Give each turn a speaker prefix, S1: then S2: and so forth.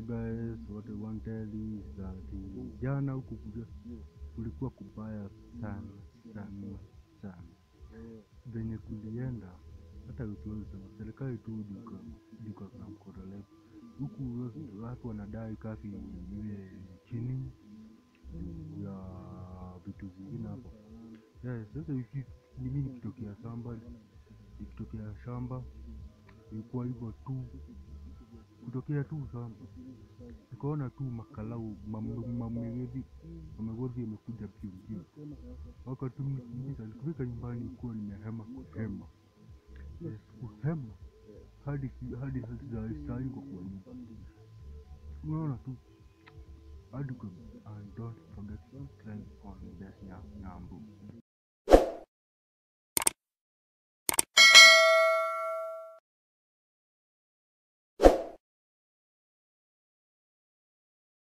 S1: guys, what I want to tell you is that uh, jana huku kule- kulikuwa kubaya sana sana sana, venye kulienda hata usiwezi sema serikali tu duka duka na mkorole huku watu wanadai kafi iwe chini juu ya vitu zingine hapo. Yeah, sasa wiki ni mimi nikitokea shamba nikitokea shamba ilikuwa hivyo tu kutokea tu shamba nikaona tu makalau mam- mamegodhi mamegodhi yamekuja pio pio wakatumikimbiza nikifika nyumbani kuwa nimehema kuhema yes, kuhema hadi ki- hadi hadi saa- saa hii kwa kwa nyumba unaona tu hadi kwa and don't forget to subscribe on this nyambu